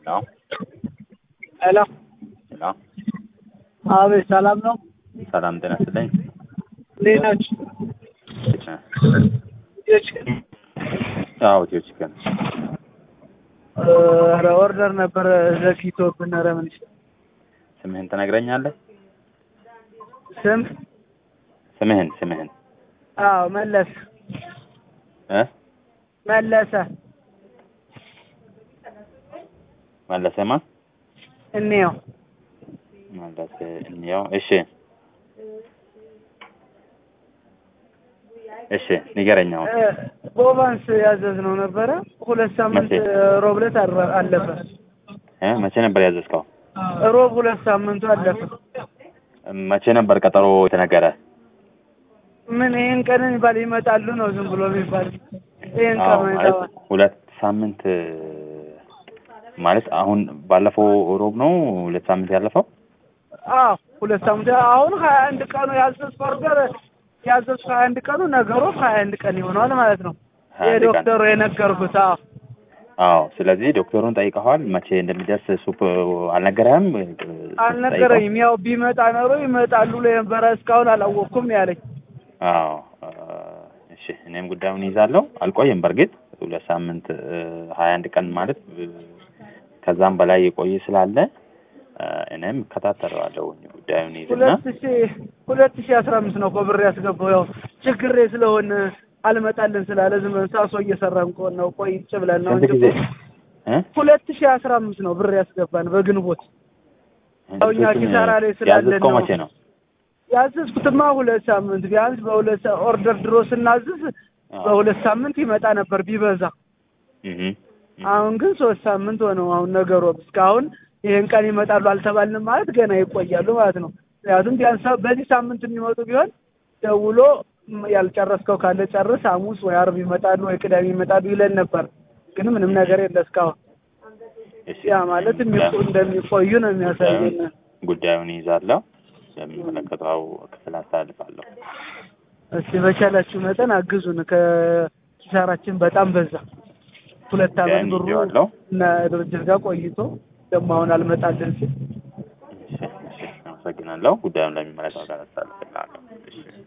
ሄሎ ሄሎ ሄሎ አቤት፣ ሰላም ነው? ሰላም ጤና ይስጥልኝ። እንዴት ናችሁ? እንዴት ነህ? ልጆች አዎ ኢትዮ ቺክን ኧረ ኦርደር ነበረ ዘግይቶብን። ኧረ ምን ይሻላል? ስምህን ትነግረኛለህ? ስም? ስምህን ስምህን አዎ መለሰ እ መለሰ መለሰማ እንየው። መለሰ እንየው። እሺ እሺ ንገረኝ አሁን እ ቦቫንስ ያዘዝነው ነበረ ሁለት ሳምንት መቼ? ሮብ ዕለት አረ- አለፈ። እ መቼ ነበር ያዘዝከው? ሮብ ሁለት ሳምንቱ አለፈ። መቼ ነበር ቀጠሮ የተነገረ? ምን ይሄን ቀን የሚባል ይመጣሉ ነው ዝም ብሎ የሚባል ይሄን አዎ ቀን ማለት ይመጣል። ሁለት ሳምንት ማለት አሁን ባለፈው ሮብ ነው ሁለት ሳምንት ያለፈው። አዎ ሁለት ሳምንት አሁን ሀያ አንድ ቀኑ ያዘዝኩ ኦርደር ያዘዝኩ ሀያ አንድ ቀኑ ነገሩ ሀያ አንድ ቀን ይሆናል ማለት ነው። ሀያ አንድ ቀን። የዶክተሩ የነገርኩት አዎ አዎ ስለዚህ ዶክተሩን ጠይቀዋል። መቼ እንደሚደርስ ሱፕ አልነገረህም? አልነገረኝም። ያው ቢመጣ ኖሮ ይመጣሉ ብሎ የነበረ እስካሁን አላወቅኩም ያለኝ። አዎ አ፣ እሺ እኔም ጉዳዩን ይዛለሁ። አልቆየም። በእርግጥ ሁለት ሳምንት እ፣ ሀያ አንድ ቀን ማለት እ፣ ከዛም በላይ የቆየ ስላለ እ፣ እኔም እከታተለዋለሁ ጉዳዩን ይዝና ሁለት ሺ ሁለት ሺ አስራ አምስት ነው እኮ ብር ያስገባው ያው ችግሬ ስለሆነ አልመጣልን ስላለ ዝም ብለን ሳሶ እየሰራን ቆን ነው ቆይጭ ብለን ነው ስንት እንጂ ጊዜ እ? ሁለት ሺ አስራ አምስት ነው ብር ያስገባን በግንቦት ያው እኛ ልብሶቹን ኪሳራ ላይ ስላለን ያዘዝከው ነው። መቼ ነው? ያዘዝኩትማ ሁለት ሳምንት ቢያንስ በሁለት ሳ- ኦርደር ድሮ ስናዝዝ አዎ። በሁለት ሳምንት ይመጣ ነበር ቢበዛ። እህ አሁን ግን ሶስት ሳምንት ሆነው አሁን ነገሩ እስካሁን ይሄን ቀን ይመጣሉ አልተባልንም ማለት ገና ይቆያሉ ማለት ነው። ምክንያቱም ቢያንስ በዚህ ሳምንት የሚመጡ ቢሆን ደውሎ ም- ያልጨረስከው ካለ ጨርስ፣ ሐሙስ ወይ አርብ ይመጣሉ ወይ ቅዳሜ ይመጣሉ ይለን ነበር። ግን ምንም ነገር የለ እስካሁን። እሺ ያ ማለት የሚቆ- እንደሚቆዩ ነው የሚያሳየን። ጉዳዩን ይዛለሁ። ለሚመለከተው ክፍል አስተላልፋለሁ። እስቲ በቻላችሁ መጠን አግዙን። ከኪሳራችን በጣም በዛ። ሁለት ዓመት ጉዳዩን ብሩ ይዤዋለሁ። እና ድርጅት ጋር ቆይቶ ደግሞ አሁን አልመጣልን ሲል እሺ እሺ፣ አመሰግናለሁ። ጉዳዩን ለሚመለከተው አካል አስተላልፋለሁ።